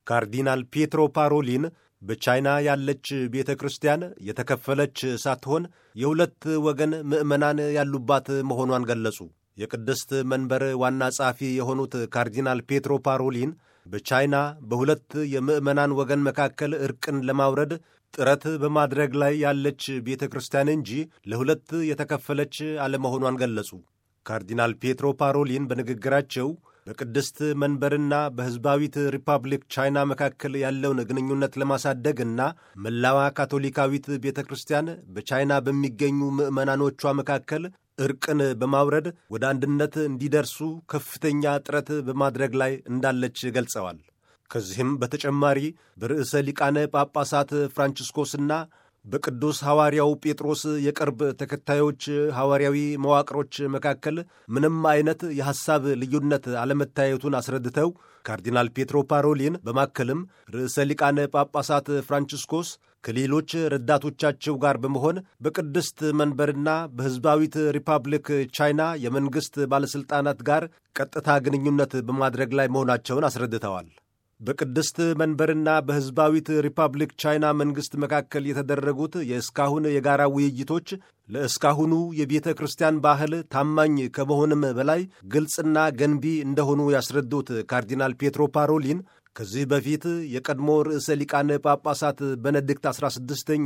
ካርዲናል ፒየትሮ ፓሮሊን በቻይና ያለች ቤተ ክርስቲያን የተከፈለች ሳትሆን የሁለት ወገን ምዕመናን ያሉባት መሆኗን ገለጹ። የቅድስት መንበር ዋና ጸሐፊ የሆኑት ካርዲናል ፔትሮ ፓሮሊን በቻይና በሁለት የምዕመናን ወገን መካከል እርቅን ለማውረድ ጥረት በማድረግ ላይ ያለች ቤተ ክርስቲያን እንጂ ለሁለት የተከፈለች አለመሆኗን ገለጹ። ካርዲናል ፔትሮ ፓሮሊን በንግግራቸው በቅድስት መንበርና በሕዝባዊት ሪፐብሊክ ቻይና መካከል ያለውን ግንኙነት ለማሳደግና መላዋ ካቶሊካዊት ቤተ ክርስቲያን በቻይና በሚገኙ ምዕመናኖቿ መካከል እርቅን በማውረድ ወደ አንድነት እንዲደርሱ ከፍተኛ ጥረት በማድረግ ላይ እንዳለች ገልጸዋል። ከዚህም በተጨማሪ በርዕሰ ሊቃነ ጳጳሳት ፍራንቺስኮስና በቅዱስ ሐዋርያው ጴጥሮስ የቅርብ ተከታዮች ሐዋርያዊ መዋቅሮች መካከል ምንም አይነት የሐሳብ ልዩነት አለመታየቱን አስረድተው ካርዲናል ፔትሮ ፓሮሊን በማከልም ርዕሰ ሊቃነ ጳጳሳት ፍራንቺስኮስ ከሌሎች ረዳቶቻቸው ጋር በመሆን በቅድስት መንበርና በሕዝባዊት ሪፐብሊክ ቻይና የመንግሥት ባለሥልጣናት ጋር ቀጥታ ግንኙነት በማድረግ ላይ መሆናቸውን አስረድተዋል። በቅድስት መንበርና በሕዝባዊት ሪፐብሊክ ቻይና መንግሥት መካከል የተደረጉት የእስካሁን የጋራ ውይይቶች ለእስካሁኑ የቤተ ክርስቲያን ባህል ታማኝ ከመሆንም በላይ ግልጽና ገንቢ እንደሆኑ ያስረዱት ካርዲናል ፔትሮ ፓሮሊን ከዚህ በፊት የቀድሞ ርዕሰ ሊቃነ ጳጳሳት በነድክት 16ኛ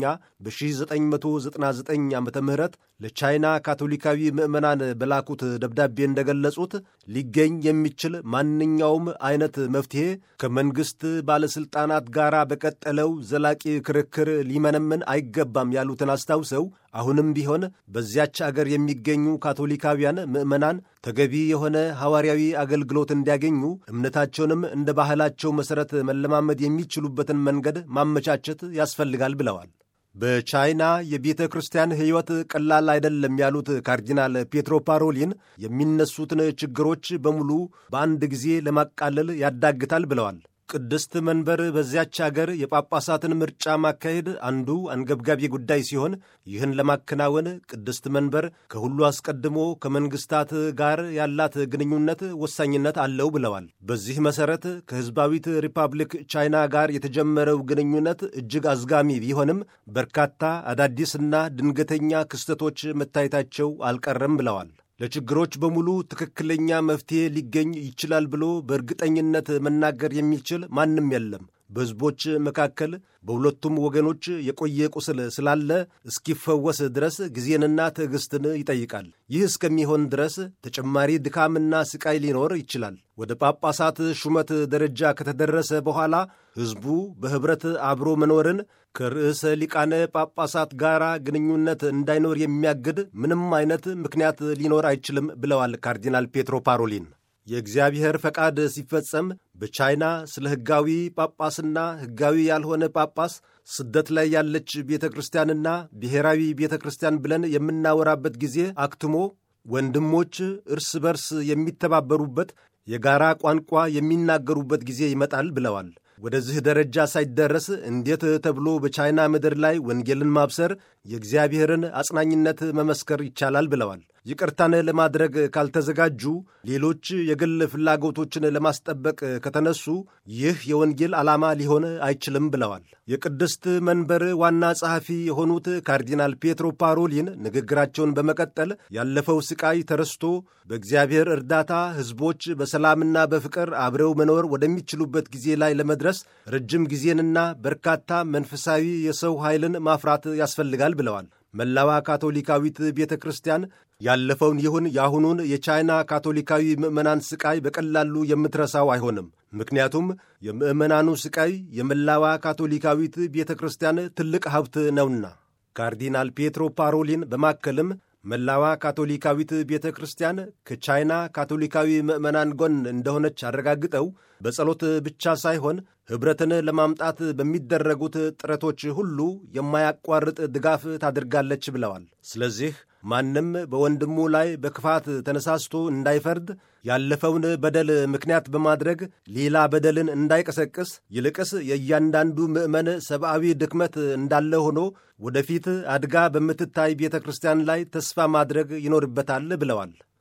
በ1999 ዓ ም ለቻይና ካቶሊካዊ ምዕመናን በላኩት ደብዳቤ እንደገለጹት ሊገኝ የሚችል ማንኛውም አይነት መፍትሔ ከመንግሥት ባለሥልጣናት ጋር በቀጠለው ዘላቂ ክርክር ሊመነምን አይገባም ያሉትን አስታውሰው አሁንም ቢሆን በዚያች አገር የሚገኙ ካቶሊካውያን ምዕመናን ተገቢ የሆነ ሐዋርያዊ አገልግሎት እንዲያገኙ እምነታቸውንም እንደ ባህላቸው መሠረት መለማመድ የሚችሉበትን መንገድ ማመቻቸት ያስፈልጋል ብለዋል። በቻይና የቤተ ክርስቲያን ሕይወት ቀላል አይደለም ያሉት ካርዲናል ፔትሮ ፓሮሊን የሚነሱትን ችግሮች በሙሉ በአንድ ጊዜ ለማቃለል ያዳግታል ብለዋል። ቅድስት መንበር በዚያች አገር የጳጳሳትን ምርጫ ማካሄድ አንዱ አንገብጋቢ ጉዳይ ሲሆን ይህን ለማከናወን ቅድስት መንበር ከሁሉ አስቀድሞ ከመንግስታት ጋር ያላት ግንኙነት ወሳኝነት አለው ብለዋል። በዚህ መሰረት ከሕዝባዊት ሪፐብሊክ ቻይና ጋር የተጀመረው ግንኙነት እጅግ አዝጋሚ ቢሆንም በርካታ አዳዲስና ድንገተኛ ክስተቶች መታየታቸው አልቀረም ብለዋል። ለችግሮች በሙሉ ትክክለኛ መፍትሔ ሊገኝ ይችላል ብሎ በእርግጠኝነት መናገር የሚችል ማንም የለም። በሕዝቦች መካከል በሁለቱም ወገኖች የቆየ ቁስል ስላለ እስኪፈወስ ድረስ ጊዜንና ትዕግስትን ይጠይቃል። ይህ እስከሚሆን ድረስ ተጨማሪ ድካምና ስቃይ ሊኖር ይችላል። ወደ ጳጳሳት ሹመት ደረጃ ከተደረሰ በኋላ ሕዝቡ በኅብረት አብሮ መኖርን ከርዕሰ ሊቃነ ጳጳሳት ጋር ግንኙነት እንዳይኖር የሚያግድ ምንም አይነት ምክንያት ሊኖር አይችልም ብለዋል ካርዲናል ፔትሮ ፓሮሊን። የእግዚአብሔር ፈቃድ ሲፈጸም በቻይና ስለ ሕጋዊ ጳጳስና ሕጋዊ ያልሆነ ጳጳስ ስደት ላይ ያለች ቤተ ክርስቲያንና ብሔራዊ ቤተ ክርስቲያን ብለን የምናወራበት ጊዜ አክትሞ ወንድሞች እርስ በርስ የሚተባበሩበት የጋራ ቋንቋ የሚናገሩበት ጊዜ ይመጣል ብለዋል። ወደዚህ ደረጃ ሳይደረስ እንዴት ተብሎ በቻይና ምድር ላይ ወንጌልን ማብሰር የእግዚአብሔርን አጽናኝነት መመስከር ይቻላል ብለዋል። ይቅርታን ለማድረግ ካልተዘጋጁ፣ ሌሎች የግል ፍላጎቶችን ለማስጠበቅ ከተነሱ ይህ የወንጌል ዓላማ ሊሆን አይችልም ብለዋል። የቅድስት መንበር ዋና ጸሐፊ የሆኑት ካርዲናል ፔትሮ ፓሮሊን ንግግራቸውን በመቀጠል ያለፈው ስቃይ ተረስቶ በእግዚአብሔር እርዳታ ሕዝቦች በሰላምና በፍቅር አብረው መኖር ወደሚችሉበት ጊዜ ላይ ለመድረስ ረጅም ጊዜንና በርካታ መንፈሳዊ የሰው ኃይልን ማፍራት ያስፈልጋል ብለዋል። መላዋ ካቶሊካዊት ቤተ ክርስቲያን ያለፈውን ይሁን የአሁኑን የቻይና ካቶሊካዊ ምዕመናን ስቃይ በቀላሉ የምትረሳው አይሆንም። ምክንያቱም የምዕመናኑ ስቃይ የመላዋ ካቶሊካዊት ቤተ ክርስቲያን ትልቅ ሀብት ነውና። ካርዲናል ፔትሮ ፓሮሊን በማከልም መላዋ ካቶሊካዊት ቤተ ክርስቲያን ከቻይና ካቶሊካዊ ምዕመናን ጎን እንደሆነች አረጋግጠው በጸሎት ብቻ ሳይሆን ኅብረትን ለማምጣት በሚደረጉት ጥረቶች ሁሉ የማያቋርጥ ድጋፍ ታደርጋለች ብለዋል። ስለዚህ ማንም በወንድሙ ላይ በክፋት ተነሳስቶ እንዳይፈርድ ያለፈውን በደል ምክንያት በማድረግ ሌላ በደልን እንዳይቀሰቅስ ይልቅስ የእያንዳንዱ ምዕመን ሰብአዊ ድክመት እንዳለ ሆኖ ወደፊት አድጋ በምትታይ ቤተ ክርስቲያን ላይ ተስፋ ማድረግ ይኖርበታል ብለዋል።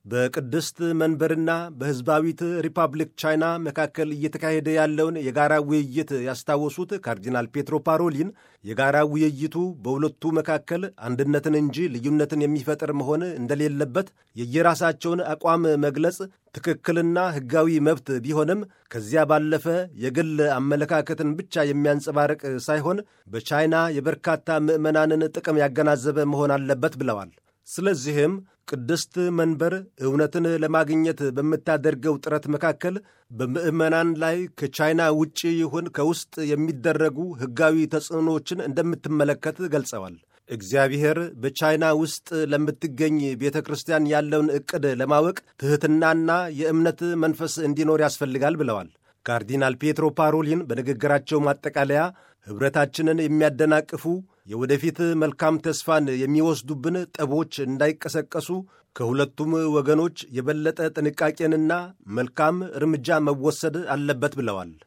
በቅድስት መንበርና በሕዝባዊት ሪፐብሊክ ቻይና መካከል እየተካሄደ ያለውን የጋራ ውይይት ያስታወሱት ካርዲናል ፔትሮ ፓሮሊን የጋራ ውይይቱ በሁለቱ መካከል አንድነትን እንጂ ልዩነትን የሚፈጥር መሆን እንደሌለበት የየራሳቸውን አቋም መግለጽ ትክክልና ሕጋዊ መብት ቢሆንም ከዚያ ባለፈ የግል አመለካከትን ብቻ የሚያንጸባርቅ ሳይሆን በቻይና የበርካታ ምዕመናንን ጥቅም ያገናዘበ መሆን አለበት ብለዋል። ስለዚህም ቅድስት መንበር እውነትን ለማግኘት በምታደርገው ጥረት መካከል በምዕመናን ላይ ከቻይና ውጭ ይሁን ከውስጥ የሚደረጉ ሕጋዊ ተጽዕኖዎችን እንደምትመለከት ገልጸዋል። እግዚአብሔር በቻይና ውስጥ ለምትገኝ ቤተ ክርስቲያን ያለውን ዕቅድ ለማወቅ ትሕትናና የእምነት መንፈስ እንዲኖር ያስፈልጋል ብለዋል። ካርዲናል ፔትሮ ፓሮሊን በንግግራቸው ማጠቃለያ ኅብረታችንን የሚያደናቅፉ የወደፊት መልካም ተስፋን የሚወስዱብን ጠቦች እንዳይቀሰቀሱ ከሁለቱም ወገኖች የበለጠ ጥንቃቄንና መልካም እርምጃ መወሰድ አለበት ብለዋል።